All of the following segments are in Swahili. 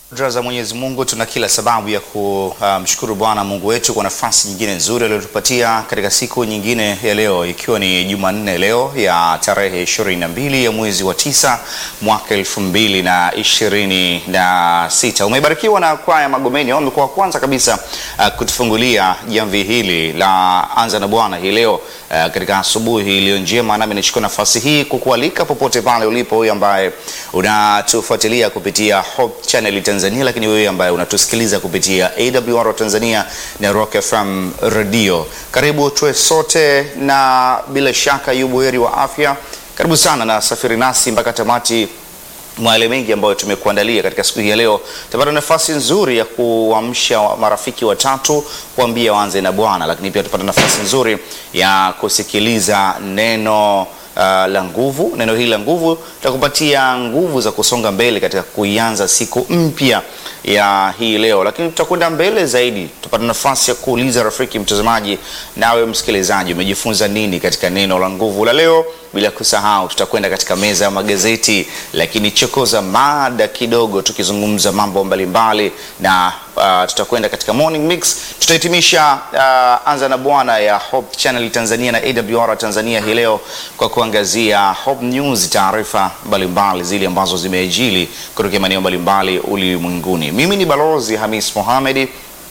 Dra za Mwenyezi Mungu, tuna kila sababu ya kumshukuru uh, Bwana Mungu wetu kwa nafasi nyingine nzuri aliyotupatia katika siku nyingine ya leo, ikiwa ni Jumanne leo ya tarehe ishirini na mbili ya mwezi wa tisa mwaka elfu mbili na ishirini na sita. Umebarikiwa na kwaya Magomeni, wao wamekuwa wa kwanza kabisa uh, kutufungulia jamvi hili la Anza na Bwana hii leo uh, katika asubuhi iliyo njema, nami nichukua nafasi hii kukualika popote pale ulipo, huyu ambaye unatufuatilia kupitia Hope Channel Tanzania, lakini wewe ambaye unatusikiliza kupitia AWR Tanzania na Rock FM Radio, karibu tuwe sote, na bila shaka yu buheri wa afya. Karibu sana na safiri nasi mpaka tamati mwa yale mengi ambayo tumekuandalia katika siku hii ya leo. Tupata nafasi nzuri ya kuamsha marafiki watatu kuambia waanze na Bwana, lakini pia tupata nafasi nzuri ya kusikiliza neno Uh, la nguvu. Neno hili la nguvu tutakupatia nguvu za kusonga mbele katika kuianza siku mpya ya hii leo, lakini tutakwenda mbele zaidi, tupata nafasi ya kuuliza rafiki mtazamaji, nawe msikilizaji, umejifunza nini katika neno la nguvu la leo? Bila kusahau tutakwenda katika meza ya magazeti, lakini chokoza mada kidogo, tukizungumza mambo mbalimbali na uh, tutakwenda katika morning mix. Tutahitimisha uh, anza na Bwana ya Hope Channel Tanzania na AWR Tanzania hii leo kwa kuangazia Hope News, taarifa mbalimbali zile ambazo zimeajili kutoka maeneo mbalimbali ulimwenguni. Mimi ni Balozi Hamis Mohamed.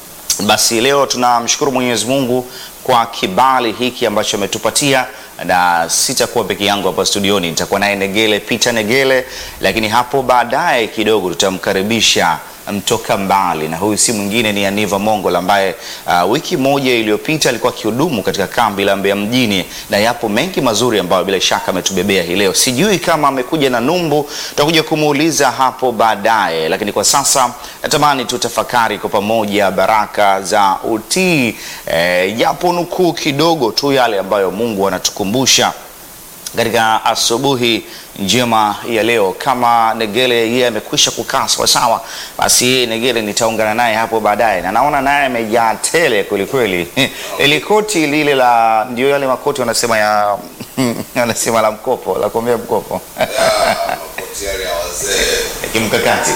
Basi leo tunamshukuru Mwenyezi Mungu kwa kibali hiki ambacho ametupatia, na sitakuwa peke yangu hapa studioni, nitakuwa naye Negele Peter Negele, lakini hapo baadaye kidogo tutamkaribisha mtoka mbali na huyu si mwingine ni Aniva Mongola ambaye uh, wiki moja iliyopita alikuwa akihudumu katika kambi la Mbeya mjini, na yapo mengi mazuri ambayo bila shaka ametubebea hii leo. Sijui kama amekuja na numbu, tutakuja kumuuliza hapo baadaye, lakini kwa sasa natamani tutafakari kwa pamoja baraka za utii, japo eh, nukuu kidogo tu yale ambayo Mungu anatukumbusha katika asubuhi njema ya leo. Kama Negele yeye amekwisha kukaa sawasawa, basi yeye Negele nitaungana naye hapo baadaye, na naona naye amejaa tele kweli kweli. Ile koti lile la ndio yale makoti wanasema ya wanasema la mkopo la kuombea mkopo kimkakati.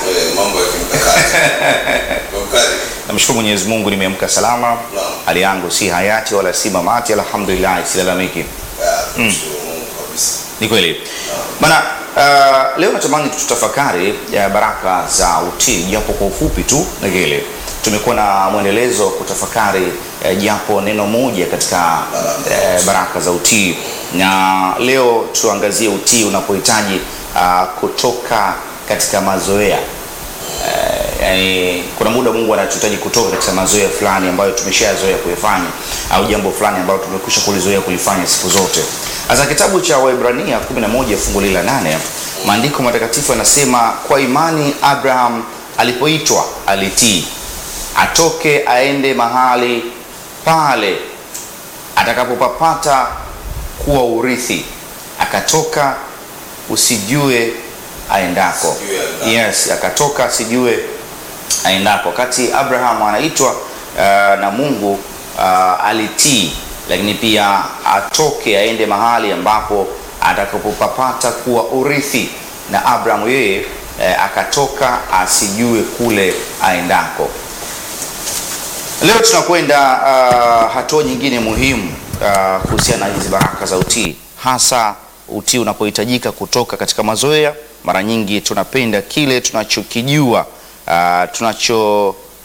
Namshukuru Mwenyezi Mungu, nimeamka salama, hali yangu si hayati wala si mamati, alhamdulillah, silalamiki. Mm. Ni kweli bana. Uh, leo natamani tutafakari ya baraka za utii japo kwa ufupi tu. Negele, tumekuwa na mwendelezo wa kutafakari uh, japo neno moja katika uh, baraka za utii, na leo tuangazie utii unapohitaji uh, kutoka katika mazoea uh, yani, kuna muda Mungu anatuhitaji kutoka katika mazoea fulani ambayo tumeshazoea kuyafanya au jambo fulani ambalo tumekwisha kulizoea kulifanya siku zote. Sasa kitabu cha Waebrania 11 fungu la 8, maandiko matakatifu yanasema kwa imani Abraham alipoitwa alitii, atoke aende mahali pale atakapopapata kuwa urithi, akatoka usijue aendako. Yes, akatoka asijue aendako. Wakati Abraham anaitwa uh, na Mungu uh, alitii lakini pia atoke aende mahali ambapo atakapopapata kuwa urithi, na Abrahamu yeye eh, akatoka asijue kule aendako. Leo tunakwenda uh, hatua nyingine muhimu uh, kuhusiana na hizi baraka za utii, hasa utii unapohitajika kutoka katika mazoea. Mara nyingi tunapenda kile tunachokijua, uh, tunacho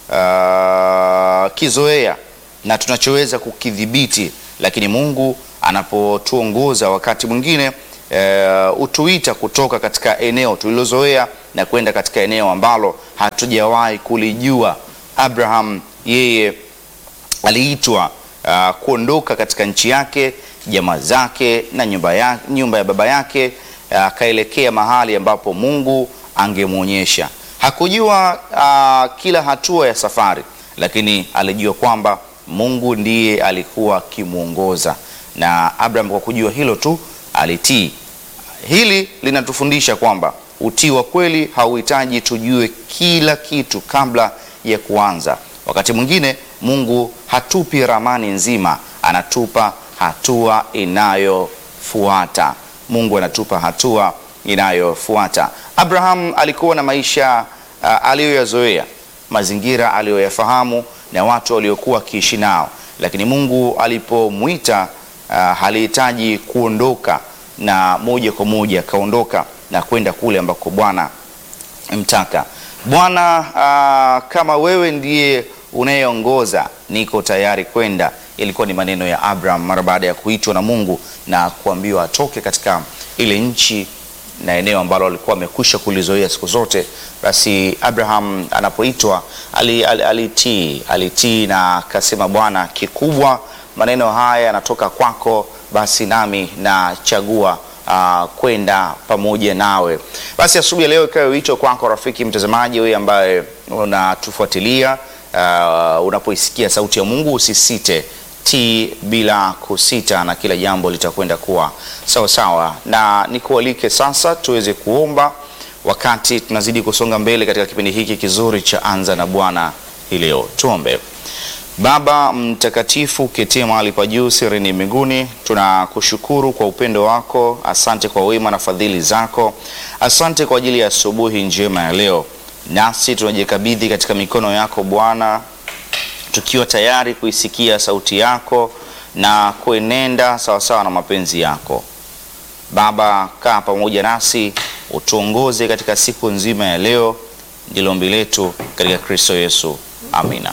uh, kizoea na tunachoweza kukidhibiti, lakini Mungu anapotuongoza wakati mwingine e, utuita kutoka katika eneo tulilozoea na kwenda katika eneo ambalo hatujawahi kulijua. Abraham yeye aliitwa uh, kuondoka katika nchi yake, jamaa zake na nyumba ya, nyumba ya baba yake akaelekea uh, mahali ambapo Mungu angemwonyesha. Hakujua uh, kila hatua ya safari, lakini alijua kwamba Mungu ndiye alikuwa akimwongoza, na Abraham kwa kujua hilo tu alitii. Hili linatufundisha kwamba utii wa kweli hauhitaji tujue kila kitu kabla ya kuanza. Wakati mwingine Mungu hatupi ramani nzima, anatupa hatua inayofuata. Mungu anatupa hatua inayofuata. Abraham alikuwa na maisha ah, aliyoyazoea, mazingira aliyoyafahamu na watu waliokuwa akiishi nao, lakini Mungu alipomwita ah, halihitaji kuondoka na moja kwa moja akaondoka na kwenda kule ambako Bwana mtaka. Bwana, ah, kama wewe ndiye unayeongoza, niko tayari kwenda. Ilikuwa ni maneno ya Abraham mara baada ya kuitwa na Mungu na kuambiwa atoke katika ile nchi na eneo ambalo alikuwa amekwisha kulizoea siku zote. Basi Abraham anapoitwa ali- ali- alitii, alitii na akasema, Bwana, kikubwa maneno haya yanatoka kwako, basi nami nachagua uh, kwenda pamoja nawe. Basi asubuhi ya leo ikawe wito kwako rafiki mtazamaji, wewe ambaye unatufuatilia uh, unapoisikia sauti ya Mungu usisite tii bila kusita, na kila jambo litakwenda kuwa sawa sawa. Na nikualike sasa tuweze kuomba wakati tunazidi kusonga mbele katika kipindi hiki kizuri cha Anza na Bwana hii leo. Tuombe. Baba mtakatifu, uketie mahali pa juu sirini mbinguni, tunakushukuru kwa upendo wako. Asante kwa wema na fadhili zako. Asante kwa ajili ya asubuhi njema ya leo, nasi tunajikabidhi katika mikono yako Bwana, tukiwa tayari kuisikia sauti yako na kuenenda sawasawa na mapenzi yako. Baba, kaa pamoja nasi, utuongoze katika siku nzima ya leo. Ndilo ombi letu katika Kristo Yesu, amina.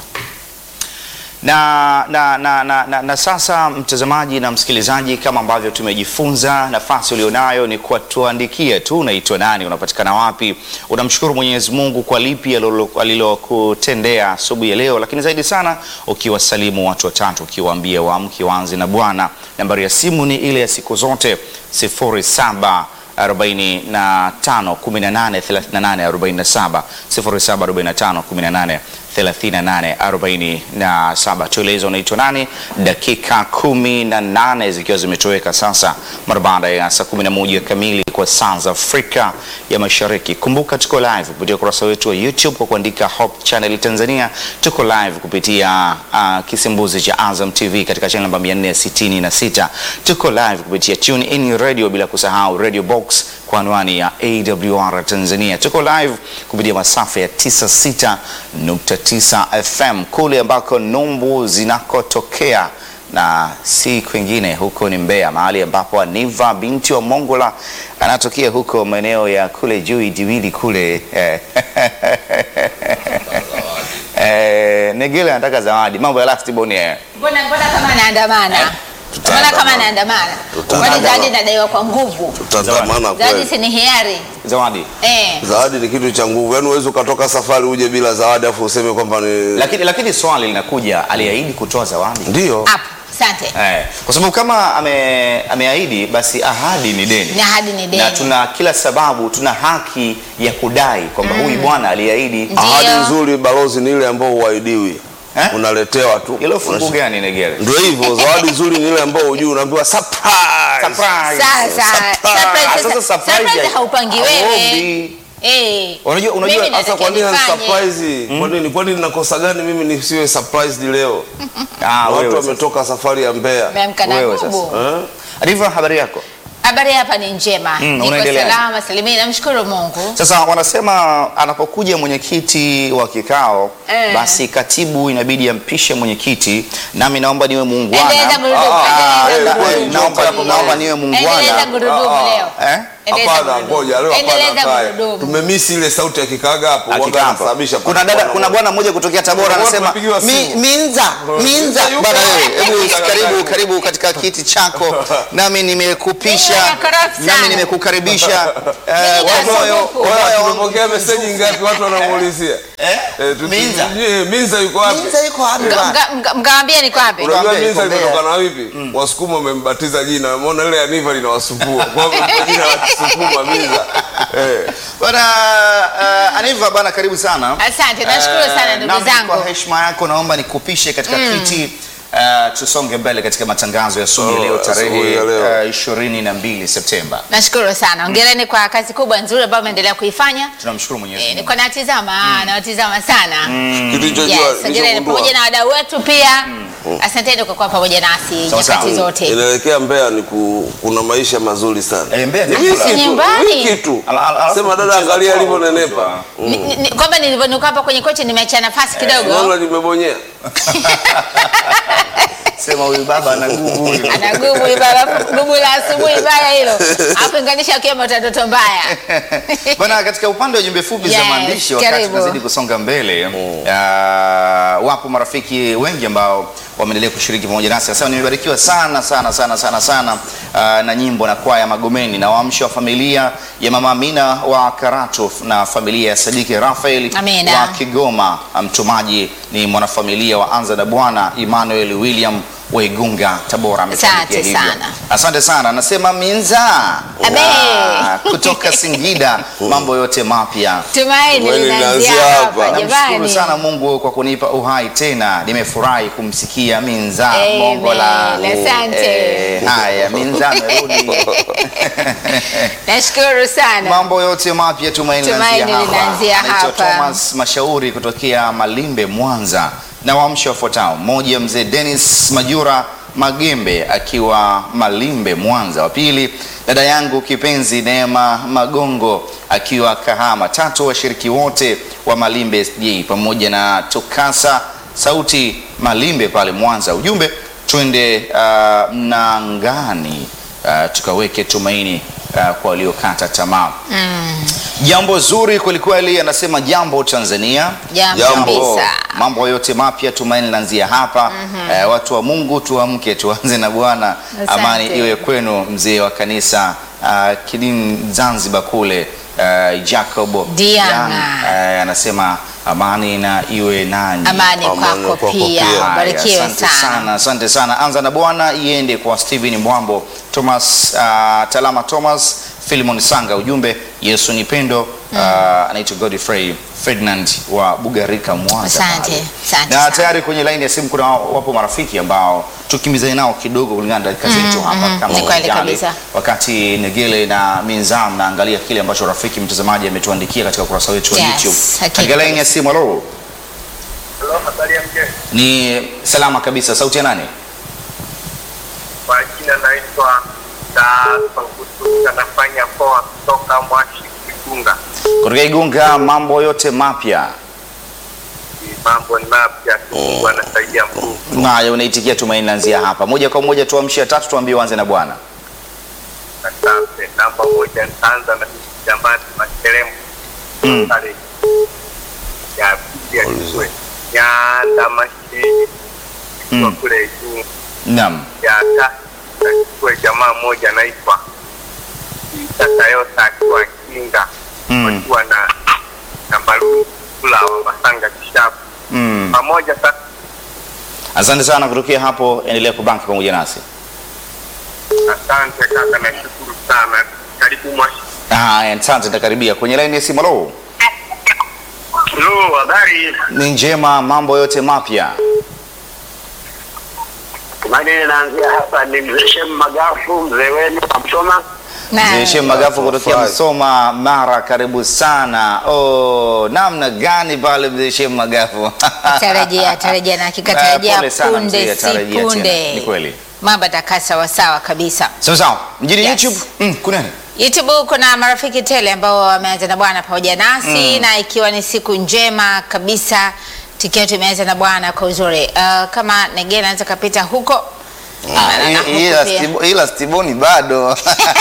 Na, na, na, na, na, na sasa mtazamaji na msikilizaji, kama ambavyo tumejifunza, nafasi ulionayo ni kutuandikia tu, unaitwa nani, unapatikana wapi, unamshukuru Mwenyezi Mungu kwa lipi alilo- alilokutendea asubuhi ya leo, lakini zaidi sana ukiwasalimu watu watatu, ukiwaambia waamke waanze na Bwana. Nambari ya simu ni ile ya siku zote 07 45 18 38 47 07 45 18 38 47. Tueleze unaitwa nani. Dakika kumi na nane zikiwa zimetoweka sasa mara baada ya saa 11 kamili kwa saa za Afrika ya Mashariki. Kumbuka tuko live kupitia ukurasa wetu wa YouTube kwa kuandika Hope Channel Tanzania. Tuko live kupitia uh, kisimbuzi cha Azam TV katika channel namba 466. Tuko live kupitia Tune In Radio bila kusahau Radio Box kwa anwani ya AWR Tanzania. Tuko live kupitia masafa ya 96.9 FM kule ambako numbu zinakotokea na si kwingine, huko ni Mbeya, mahali ambapo Aniva binti wa Mongola anatokea huko maeneo ya kule juu Idiwili kule eh, eh, Negele anataka zawadi, mambo ya last born eh. Mbona mbona kama anaandamana? Mbona kama anaandamana? Kwani zawadi inadaiwa kwa nguvu? Tutaandamana Zawadi kweli. si ni hiari? Zawadi Eh. Zawadi ni kitu cha nguvu, yaani huwezi ukatoka safari uje bila zawadi afu useme kwamba ni lakini, lakini swali linakuja, aliahidi kutoa zawadi ndio. Hapo. Asante. Eh, kwa sababu kama ame, ameahidi basi ahadi ni deni Na hadi ni deni. na tuna kila sababu, tuna haki ya kudai kwamba huyu bwana aliahidi. Ndio. Ahadi nzuri balozi ni ile ambayo huahidiwi, Eh? unaletewa tu. Hilo fungu Unash- gani Negere? Ndio hivyo, zawadi nzuri ni ile ambayo hujui, unaambiwa surprise. Surprise. Sasa surprise Sasa sasa surprise surprise ya- haupangi wewe. Hauombi. Eh. Unajua, unajua Mimi Sasa natakiwa kwa nini nifanye. surprise? Kwa nini? Kwa nini nakosa gani mimi nisiwe surprised leo? Ah, Watu wewe sasa. wametoka safari ya Mbeya. Umeamka na Wewe nguvu. sasa. Eh? Arifa, habari yako? Habari hapa ni njema. Mm, Niko unaendeleaje? salama salimini, namshukuru Mungu. Sasa wanasema anapokuja mwenyekiti wa kikao Eh. basi katibu inabidi ampishe mwenyekiti, nami naomba niwe muungwana. Endeleza gurudumu, Ah, endeleza na- gurudumu. naomba naomba niwe Endeleza muungwana. gurudumu Ah, ah. leo. Eh? Endeleza Hapana, gurudumu. ngoja leo hapana Endeleza kae. gurudumu. Tumemisi ile sauti ya kikaga hapo. Waga Akikampa. anasababisha Kuna dada, kuna bwana mmoja kutokea Tabora Watu anasema wamepigiwa "Mi- simu." Minza, Minza yuko bwana wapi? wewe, hebu Yuko karibu wapi? karibu katika kiti chako, nami nimekupisha, Mimi nakorofi sana. nami nimekukaribisha eh, Mimi kwa moyo nasubuku. kwa moyo wangu. tumepokea meseji ngapi watu wanamuulizia? Eh? Eh, tu- Minza. Eh, Minza yuko wapi? Minza yuko wapi Mga- bwana? mga- mga- Mkawaambia niko wapi? Unajua Tuambie, Minza tuambie. limetokana na vipi? Wasukuma wamembatiza jina. Umeona ile Aniva linawasumbua. Kwa hivyo kwa jina la Kisukuma Minza. Eh. Bwana uh, Aniva bwana, karibu sana. Asante, nashukuru Eh, sana ndugu nami zangu. Kwa heshima yako naomba nikupishe katika kiti uh, tusonge mbele katika matangazo ya asubuhi ya Oh, leo tarehe asubuhi ya leo. uh, 22 Septemba. Nashukuru sana. Hongereni kwa kazi kubwa nzuri ambayo umeendelea kuifanya. Tunamshukuru Mwenyezi Eh, Mungu. nilikuwa natizama, nawatizama sana. Kitu hicho Yes, jua hongereni nilichogundua. pamoja na wadau wetu pia. Asanteni kwa kuwa pamoja nasi Sawa, sawa. nyakati zote. inaelekea Mbeya ni ku, kuna maisha mazuri sana Eh, Mbeya ni Ni wiki kula. tu, Nyumbani. wiki tu. Ala- ala- alafu Sema dada, kucheza angalia kwao alivyonenepa. kutwa. Ni- ni- ni- kwamba nilivyonuka hapa kwenye kochi nimeacha nafasi kidogo. Naona limebonyea. Sema huyu baba ana nguvu huyu. ana gubu ibara gubu la asubuhi baya hilo akuinganisha akiwa mtoto mbaya Bwana, katika upande wa jumbe fupi za Yes, maandishi, wakati karibu. tunazidi kusonga mbele uh, wapo marafiki wengi ambao wameendelea kushiriki pamoja nasi. Sasa nimebarikiwa sana sana sana sana sana uh, na nyimbo na kwaya Magomeni na waamsho wa familia ya mama Amina wa Karatu na familia ya Sadiki Rafael Amina. wa Kigoma. Mtumaji ni mwanafamilia wa Anza na Bwana Emmanuel William wa Igunga, Tabora. ametuandikia Asante hivyo. sana. Asante sana, anasema Minza Abe. Ah, kutoka Singida, mambo yote mapya. tumaini Tumaini linaanzia linaanzia hapa hapa. Namshukuru jamani sana Mungu kwa kunipa uhai tena, nimefurahi kumsikia Minza Amen. Mongola. Asante. Eh, haya Minza amerudi. nashukuru sana Mambo yote mapya tumaini Tumaini linaanzia hapa. linaanzia Naitwa hapa. Thomas Mashauri kutokea Malimbe, Mwanza, na waamsho wafuatao: mmoja, mzee Dennis Majura Magembe akiwa Malimbe, Mwanza; wa pili, dada yangu kipenzi Neema Magongo akiwa Kahama; tatu, washiriki wote wa Malimbe SJ pamoja na Tukasa Sauti Malimbe pale Mwanza. Ujumbe, twende uh, Mnangani uh, tukaweke tumaini uh, kwa waliokata tamaa. Jambo zuri kwelikweli, anasema jambo Tanzania, Jambo kabisa. mambo yote mapya, tumaini linaanzia hapa. Eh, watu wa Mungu tuamke, tuanze na Bwana. Asante. Amani iwe kwenu, mzee wa kanisa uh, Kidini Zanzibar kule uh, Jacob Diana. Young, eh, anasema amani na iwe nani. amani Amani kwako kwako pia pia. barikiwe Asante sana sana, asante sana. Anza na Bwana iende kwa Steven Mwambo, Thomas uh, Talama, Thomas Philemon Sanga. Ujumbe Yesu ni pendo. Uh, anaitwa Godfrey Ferdinand wa Bugarika, Mwanza. Asante, pale. asante Na sana. tayari kwenye laini ya simu kuna wapo marafiki ambao tukimbizane nao kidogo kulingana na dakika zetu hapa kama ni kweli unajali. kabisa. Wakati Negele na Minzam naangalia kile ambacho rafiki mtazamaji ametuandikia katika ukurasa wetu wa Yes, YouTube. hakika Katika laini ya simu, halo. Halo, habari ya mjeni. Ni salama kabisa. Sauti ya nani? Kwa jina naitwa Taakutu, anafanya poa kutoka Mwashi Kigunga. Kutoka Igunga, mambo yote mapya. Mambo ni mapya, Mungu anasaidia Mungu. Nayo unaitikia tumaini lanzia hapa. Moja kwa moja tuamshie tatu tuambie uanze na Bwana. Asante. Namba moja nitaanza na jamani Makelemu Mm. pale ya pili ya Kigwe. Nyanda Mashini Mm. kwa kule juu Naam. ya tatu nachukue jamaa moja anaitwa Tatayota akiwa Kinga Mm. wakiwa na na Mbalulu kula wa Masanga Kishapu Mm. pamoja sasa. Asante sana kutokea hapo, endelea kubanki pamoja nasi. Asante kaka, nashukuru sana. Karibu Mwashi. Haya, asante, nitakaribia kwenye laini ya simu. Halo, Hello, habari? ni njema, mambo yote mapya. Tumaini naanzia hapa ni mzee Shem Magafu, mzee wenu wa Msoma. Na- Mzee Shem Magafu kutokea Furahi. Msoma, Mara, karibu sana. Oh, namna gani pale mzee Shem Magafu? tarajia tarajia na hakika Eh, tarajia pole sana punde mzee, si tarajia tena. punde Ni kweli. mambo atakaa sawasawa kabisa Sawa sawa, mjini Yes. YouTube mm, kuna nini? youtube kuna marafiki tele ambao wameanza na bwana pamoja nasi na ikiwa ni siku njema kabisa tukiwa tumeanza na bwana kwa uzuri uh, kama negena anaweza kapita huko Ah, Na- na- huku ila pia. Stibo- ila Stiboni bado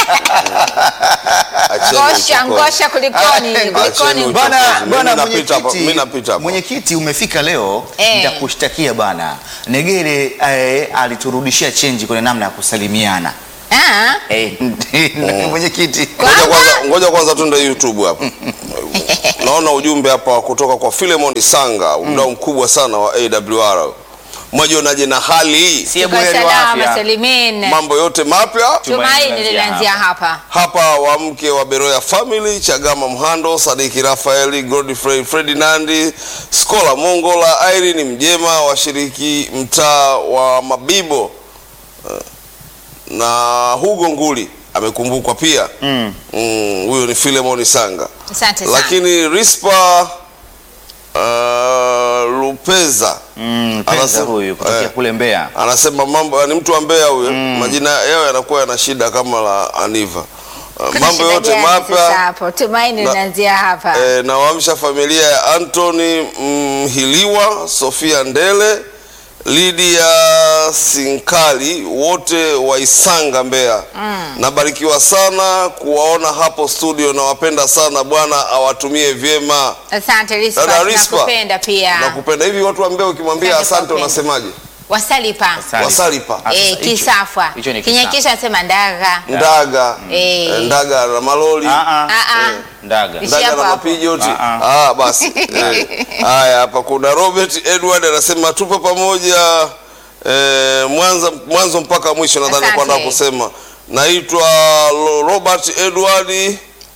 Acheni ngosha uchokozi. ngosha kulikoni kulikoni Acheni huko. Bwana, Mimi bwana napita hapo, mimi mwenyekiti, napita hapo. mwenyekiti umefika leo, Eh. nitakushtakia bwana. Negere eh, aliturudishia chenji kwenye namna ya kusalimiana. Ah, Eh, mwenyekiti. Ngoja kwanza, ngoja kwanza tuende YouTube hapa. Naona ujumbe hapa kutoka kwa Philemon Sanga, mdau mkubwa sana wa AWR. Mwajionaje na hali hii? Sie tuko buheri wa salama afya. salimin Mambo yote mapya tumaini Tumaini lilianzia hapa hapa, wa mke wa Beroya Family, Chagama Mhando, Sadiki Rafaeli, Godfrey Ferdinandi, Skola Mongola, Irene Mjema, washiriki mtaa wa Mabibo eh, na Hugo Nguli amekumbukwa pia. Mm. Mm, huyo ni Philemon Sanga. asante sana lakini Rispa uh, Lupeza Mm, Penza Anasema- huyu kutokea eh. kule Mbeya. anasema mambo ni mtu wa Mbeya huyo, majina yao yanakuwa yana shida kama la Aniva. Uh, Kuna mambo shida yote gani sasa mapya hapo? Tumaini Na- linaanzia hapa. eh, nawaamsha familia ya Anthony Mhiliwa, Sofia Ndele, Lydia Sinkali, wote wa Isanga Mbeya. Nabarikiwa sana kuwaona hapo studio, nawapenda sana. Bwana awatumie vyema. Asante Rispa, Dada Rispa, tunakupenda pia. Nakupenda hivi. Watu wa Mbeya ukimwambia Asante kwa asante upendo. unasemaje? Wasalipa. Salipa. Wasalipa. Ah, sasa Eh, hicho- kisafwa. hicho ni kisafwa. Kinyakisha nasema ndaga. Ndaga, Eh. eh, ndaga na maloli Ah, ah. Ah ah. Ndaga. Ishi ndaga hapo na hapo. mapijoti. Ah, Ah, basi Eh. haya, hapa kuna Robert Edward anasema tupo pamoja eh, mwanzo mwanzo mpaka mwisho. Nadhani Asante. kwenda kusema naitwa Lo- Robert Edward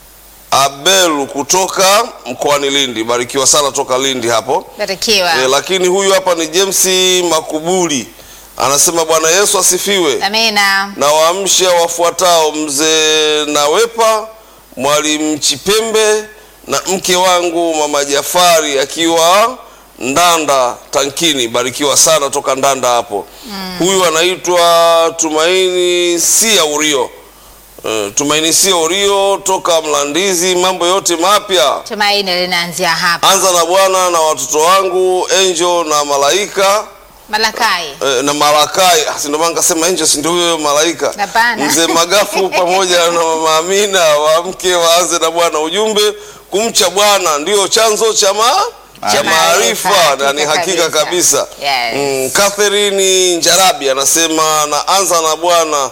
Abelu kutoka mkoani Lindi. Barikiwa sana toka Lindi hapo. Barikiwa. Eh, lakini huyu hapa ni James Makubuli anasema Bwana Yesu asifiwe. Amina. na waamsha wafuatao mzee Nawepa, mwalimu Chipembe na mke wangu mama Jafari akiwa Ndanda Tankini. Barikiwa sana toka Ndanda hapo. Huyu anaitwa Tumaini Sia Urio. Eh, Tumaini Sia Urio toka Mlandizi. Mambo yote mapya Tumaini linaanzia hapa. anza na Bwana na watoto wangu Angel na Malaika Malakai. Eh, na Malakai Ah, si ndio maana nikasema Angel si ndio huyo malaika Hapana. mzee Magafu pamoja na mama Amina wa mke waanze na Bwana ujumbe kumcha Bwana ndio chanzo cha ma cha Maarifa, maarifa na ni hakika hakika kabisa. kabisa Yes. mm, Catherine Njarabi anasema naanza na Bwana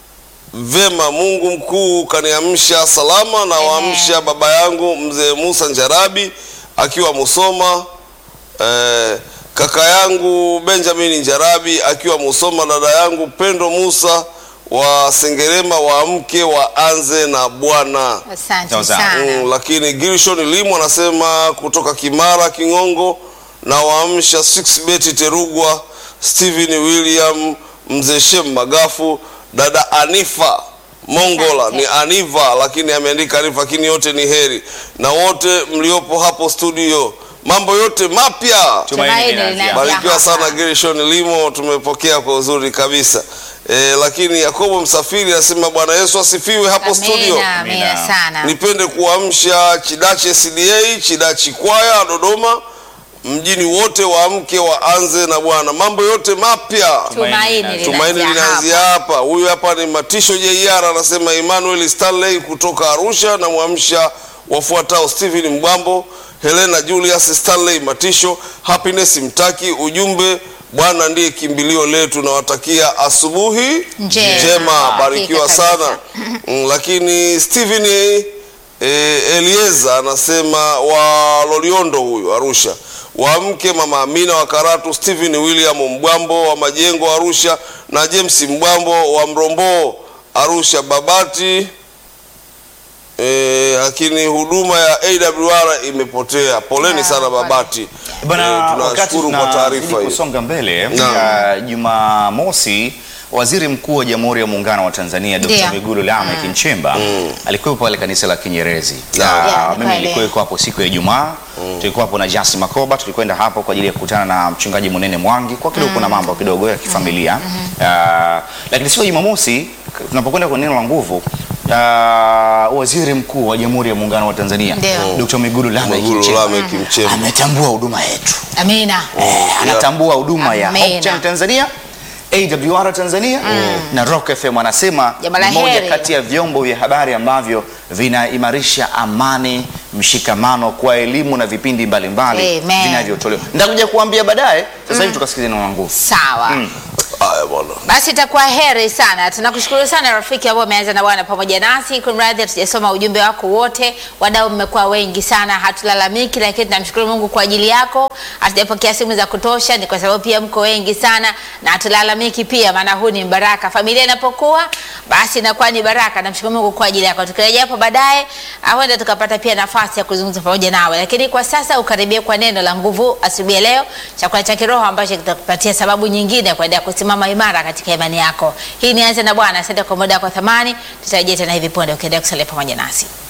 vema Mungu mkuu kaniamsha salama na Amen. waamsha baba yangu mzee Musa Njarabi akiwa Musoma eh, kaka yangu Benjamin Njarabi akiwa Musoma, dada yangu Pendo Musa wa Sengerema waamke waanze na Bwana. Asante Sawa sawa. sana. Mm, lakini Gilshon Limu anasema kutoka Kimara Kingongo na waamsha 6 beti Terugwa, Steven William, mzee Shem Magafu, dada Anifa Mongola Asante. ni Aniva lakini ameandika Anifa, lakini yote ni heri na wote mliopo hapo studio, mambo yote mapya. Tumaini linaanzia linaanzia Barikiwa hapa. sana Gershon Limo, tumepokea kwa uzuri kabisa. E, lakini Yakobo Msafiri anasema Bwana Yesu asifiwe hapo studio. Amina, amina Amina. sana. Nipende kuamsha Chidache SDA, Chidachi kwaya Dodoma, mjini wote waamke waanze na Bwana, mambo yote mapya. Tumaini Tumaini linaanzia linaanzia hapa. hapa. Huyu hapa ni Matisho JR anasema Emmanuel Stanley kutoka Arusha na mwamsha wafuatao Stephen Mbwambo, Helena Julius Stanley Matisho, Happiness Mtaki. Ujumbe, Bwana ndiye kimbilio letu, nawatakia asubuhi Njema. njema, Hakika barikiwa kabisa. sana. Mm, lakini Stephen eh, Elieza anasema wa Loliondo huyu Arusha, wamke mama Amina wa Karatu, Stephen William Mbwambo wa Majengo Arusha na James Mbwambo wa Mrombo Arusha Babati. Eh, lakini huduma ya AWR imepotea. Poleni Ah, sana pole. Babati. Bana, Eh, wakati tunashukuru kwa taarifa tunazidi hiyo. kusonga mbele Naam. uh, Jumamosi Waziri Mkuu wa Jamhuri ya Muungano wa Tanzania Dr. Ndio. Mwigulu Lameck Nchemba alikuwa pale kanisa la Kinyerezi. Naam. Na Yeah, ni mimi kweli. nilikuwa hapo siku ya Ijumaa. Tulikuwa hapo na Jasi Makoba, tulikwenda hapo kwa ajili ya kukutana na mchungaji Munene Mwangi kwa kidogo kuna mambo kidogo ya kifamilia. Uh, lakini siku ya Jumamosi tunapokwenda kwa neno la nguvu uh, Waziri Mkuu wa Jamhuri ya Muungano wa Tanzania Ndio. Dr. Mwigulu Lameck Mwigulu Nchemba Lameck Nchemba. ametambua huduma yetu Amina. eh, anatambua huduma ya Amina. Hope Channel Tanzania AWR Tanzania na Rock FM anasema Jambo la ni moja heri. kati ya vyombo vya habari ambavyo vinaimarisha amani, mshikamano kwa elimu na vipindi mbalimbali Amen. vinavyotolewa. Nitakuja kuambia baadaye. Sasa hivi tukasikilize neno la nguvu. Sawa. Haya bwana. Basi itakuwa heri sana. Tunakushukuru sana rafiki ambao umeanza na Bwana pamoja nasi. Kumradhi hatujasoma ujumbe wako wote, wadau mmekuwa wengi sana, hatulalamiki, lakini tunamshukuru Mungu kwa ajili yako. Hatujapokea simu za kutosha, ni kwa sababu pia mko wengi sana na hatulalamiki pia, maana huu ni baraka. Familia inapokuwa basi inakuwa ni baraka. Namshukuru Mungu kwa ajili yako. Tukirejea hapo baadaye, huenda tukapata pia nafasi ya kuzungumza pamoja nawe, lakini kwa sasa ukaribie kwa neno la nguvu asubuhi ya leo, chakula cha kiroho ambacho kitakupatia sababu nyingine ya kuendelea kusimama imara katika imani yako. Hii ni Anza na Bwana. Asante kwa muda wako wa thamani. Tutarejea tena hivi punde ukiendelea kusalia pamoja nasi.